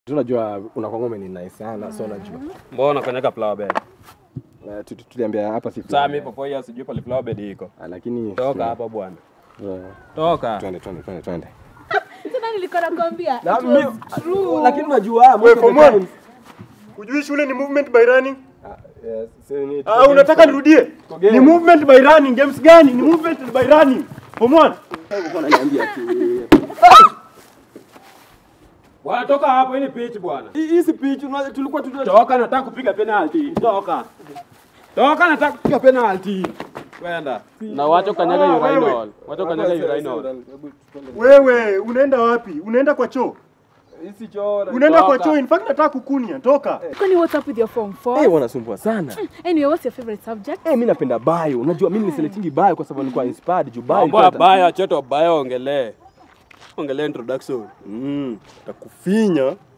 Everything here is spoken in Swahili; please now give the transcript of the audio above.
Tunajua unakuwa ngome ni nice sana, so unajua. Mbona kanyaga flower bed? Eh, tu- tu- Tuliambia hapa si Sasa mimi popo hiyo sijui pale flower bed iko. Ah, lakini Toka hapa bwana. Eh, Toka. Twende twende twende twende. Tena nilikuwa nakwambia. Na it mi- was true. Lakini unajua most of the Form one. times- Hujui shule ni movement by running? Ah, yes, si ni- Ah, unataka nirudie? game. Ni movement by running. Games gani? Ni movement by running. Form one. Bwana toka hapo hii ni pitch bwana. Hii hii si pitch, unajua tulikuwa tuna Toka nataka kupiga penalty. Toka. Toka nataka kupiga penalty. Kwenda. Na wacho kanyaga Ah, urinal. Wacho kanyaga urinal. Wewe unaenda wapi? Unaenda kwa choo? Hii si choo. Unaenda kwa Toka. choo. In fact nataka kukunia. Toka. Kwani what's up with your form Eh, 4? wanasumbua sana. Anyway, what's your favorite subject? Eh, mimi napenda bio. Unajua mimi niliselectingi bio kwa sababu nilikuwa inspired juu bio. Mambo ilikuwa- baya choto baya ongelee. Ongelee introduction. Mm. Takufinya